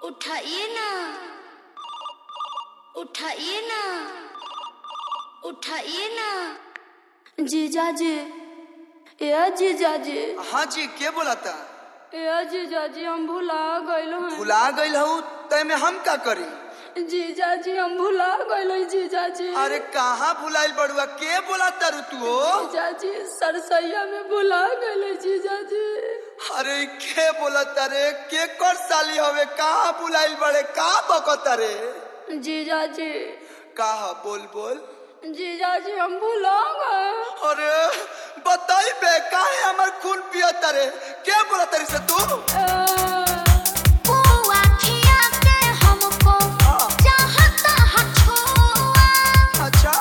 उठाइए ना उठाइए ना उठाइए ना जीजा जी ए जीजा जी हाँ जी के बोलाता ए जीजा जी हम भुला गइल हैं भुला गई हूँ तय में हम का करी जीजा जी हम भुला गइल हैं जीजा जी अरे कहाँ भुलाइल बड़ुआ के बोलाता रू तू हो जीजा जी सरसैया में भुला गइल हैं जीजा जी अरे के बोलाता रे के कर साली हवे कहाँ भुलाइल बड़े कहाँ बकता रे जीजा जी कहा बोल बोल जीजा जी हम भुला गए अरे बताई बे काहे हमर खून पियता रे के बोलाता रे से तू अच्छा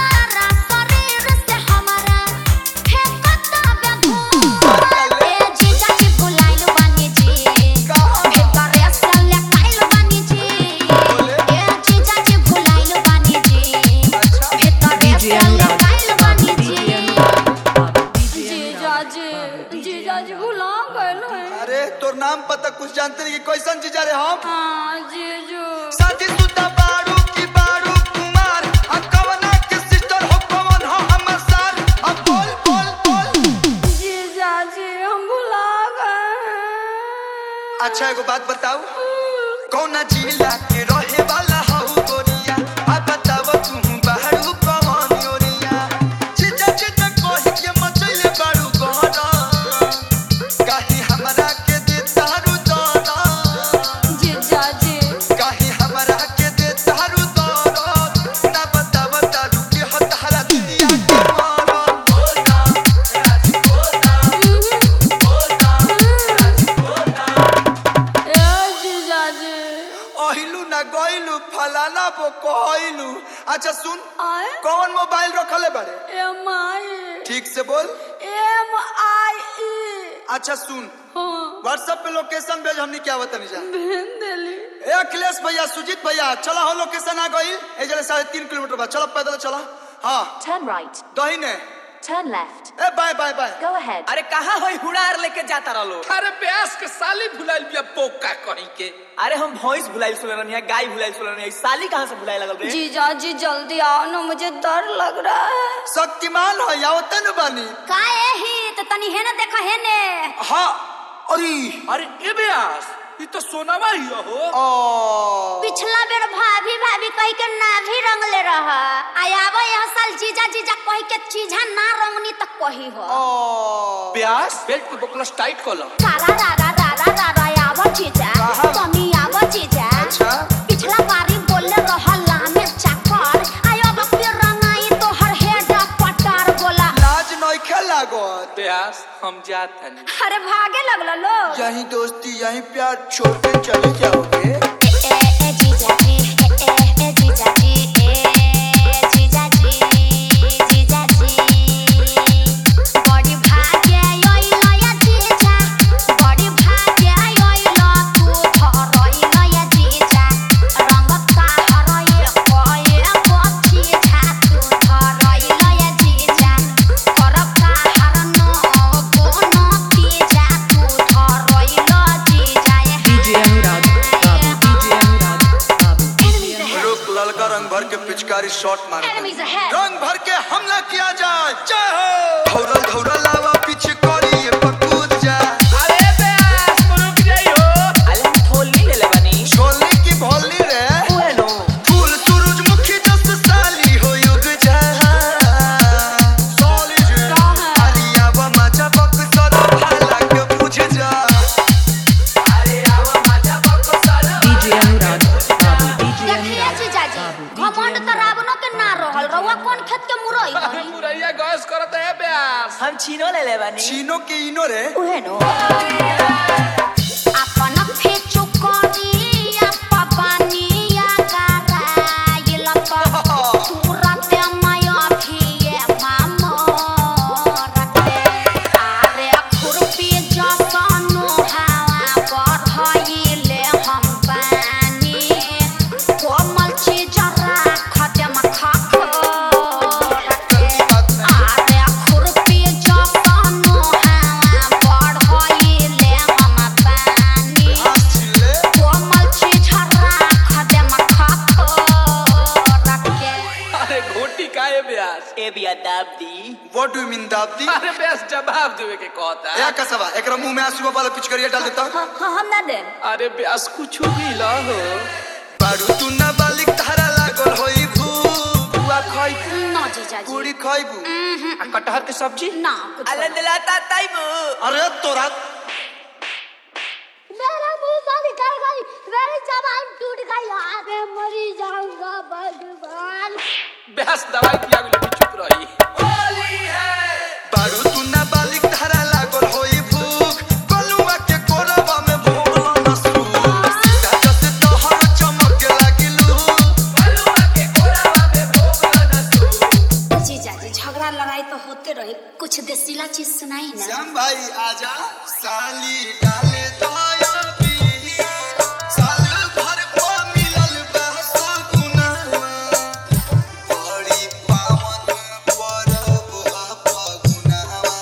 जीजा जी जीजा जी भुला गए हैं अरे तोर नाम पता कुछ जानते नहीं कि कैसन चीज रे हम हाँ जीजू साथी सुता बारू की बारू कुमार हम कवना के सिस्टर हो कवन हो हमर सार अब बोल बोल बोल जीजा जी हम भुला गए अच्छा एगो बात बताऊ कौना जिला के रहे वाला हऊ गोरिया आ बताव तू बाहरू कवन योरिया चिचा चिचा कहि के मचैले बारू गहरा काहे हमरा के दे तारू दाना जीजा जी काहे हमरा के दे तारू दाना ना बताव तारू के हतारा दुनिया के मारा बोलना राजी बोलना ए जीजा जी अहिलू ना गइलू फलाना बो कहइलू अच्छा सुन आए कौन मोबाइल रखले बारे एम आई ठीक से बोल एम आई ई अच्छा सुन हाँ व्हाट्सएप पे लोकेशन भेज हमनी क्या बता जा भेज देली ए अखिलेश भैया सुजीत भैया चला हो लोकेशन आ गई ए जले साढ़े तीन किलोमीटर बाद चलो पैदल चला हाँ Turn right. दहीने Turn left. ए bye bye bye Go ahead. अरे कहाँ होई हुड़ार लेके जाता रहो अरे प्यास के साली भुलाइल बिया पोका कहीं के अरे हम भैंस भुलाइल सुन रही है गाय भुलाइल सुन रही है साली कहाँ से भुलाए लगल रे जीजा जी जल्दी आओ ना मुझे डर लग रहा है शक्तिमान हो या तन बानी काहे ही तो तनी है ना देखा है ने हाँ अरे अरे ए ब्यास ये तो सोनावा ही हो ओ पिछला बेर भाभी भाभी कही के ना भी रंगले रहा आयाबो यह साल जीजा जीजा कही के चीजा ना रंगनी तक कही हो ओ प्यास बेल्ट के बकलस टाइट कर लो सारा रारा रारा रारा आयाबो जीजा कहाँ? तनी आबो जीजा अच्छा। पिछला बारी बोले रहा लामे चाकर आयो बकरी रंगाई तो हर हेड पटार बोला लाज नइखे लागत प्यास हम जात हनी अरे भागे लगला लोग यही दोस्ती यही प्यार छोड़ के चले जाओगे ए ए ए जीजा जी ए ए ए जीजा जी ए जीजा जी जीजा जी बड़ी भाग्य आइलो या जीजा बड़ी भाग्य आइलो तू धरइलो या जीजा रंग का हरए कोए पछी छा तू धरइलो या जीजा करब का हरनो कोनो तीजा तू धरइलो जीजा DJ Anurag, Babu, DJ Anurag, Babu, DJ Anurag. रुक ललका रंग भर के पिचकारी शॉट मार Enemies ahead. रंग भर के हमला किया जाए जय हो धौरल धौरल लावा पीछे करी ये पकूद जा अरे प्यास रुक जाई हो अरे हम थोली ले ले बनी छोलने की भोली रे ओए नो फूल सूरजमुखी जस साली हो युग जा साली जी अरिया व मचा बक सर भाला के बुझ जा अरे आवा माचा पको सारा DJ Anurag, Babu, DJ देखिए Anurag, जीजाजी Babu, घमंड DJ त रावणो के ना रहल रउआ कौन खेत के मुरई हनी मुरैया गैस करत है प्यास हम छीनो ले ले बनी चीनो के इनो रे उहे नो अपन फेचु करी अपा बानिया कराइल प तुरत माया भिए मामर के आरे खुरपी जसनो हवा बढ़ाइले हम पानी कोमल चीज राखत म खाखर के आरे खुरपी जसनो हवा बढ़ाइले हम पानी भैया दाब दी व्हाट डू मीन दाबदी अरे बेस जवाब देवे के कहता या कसवा एकरा मुंह में आंसू वाला पिचकरिया डाल देता हम ना दे अरे बेस कुछ भी ला हो बारू तू ना बालिक धारा लागल होई भूख बुआ खाई ना जीजा जी पूरी खाइबू आ कटहर के सब्जी ना कुछ अले दिलाता ताइबू अरे तोरा मेरा मुंह से निकल गई मेरी जबान टूट गई यार मैं मरी जाऊंगा भगवान बेस दवाई पिया गेलो कि चुप रही बारू तू ना बालिक धारा लागल होई भूख बलुआ के कोरबा में भोगला नसरू दादा से तोहर चमक लागिलू जीजा जी झगड़ा लड़ाई तो होते रहे कुछ देसीला चीज सुनाई ना श्याम भाई आजा साली डाले दया पी साल भर को मिलल बहसो गुनावा बड़ी पावन परब फगुनावा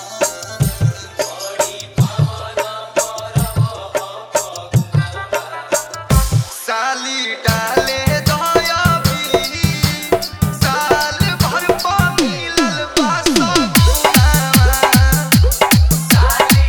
साली डाले दया पी साल भर को मिलल बहसो गुनावा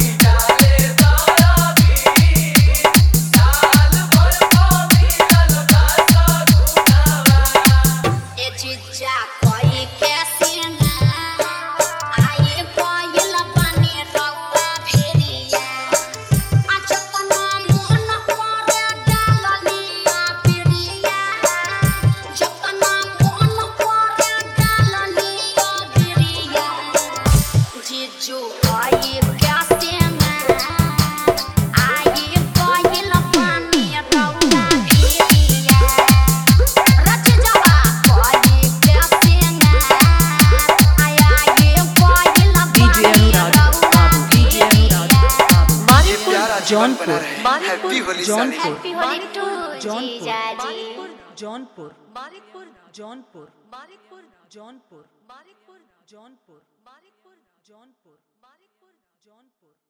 ए जीजा कोई कैसे ना आए कोयल बने रउआ भेड़िया अचतना मन करे डाललिया पिड़िया जतना मन करे डाललिया पिड़िया जीजू कोई कैसे ना आए कोयल बने रउआ भेड़िया रच जावा कोई कैसे ना आया ये कोई DJ Anurag Babu, DJ Anurag Babu. ये प्यारा जीवन बना जौनपुर रहे हैप्पी होली साली जौनपुर हैप्पी होली टू जौनपुर जीजा जी जौनपुर बारिकपुर जौनपुर बारिकपुर जौनपुर बारिकपुर जौनपुर बारिकपुर जौनपुर बारिकपुर जौनपुर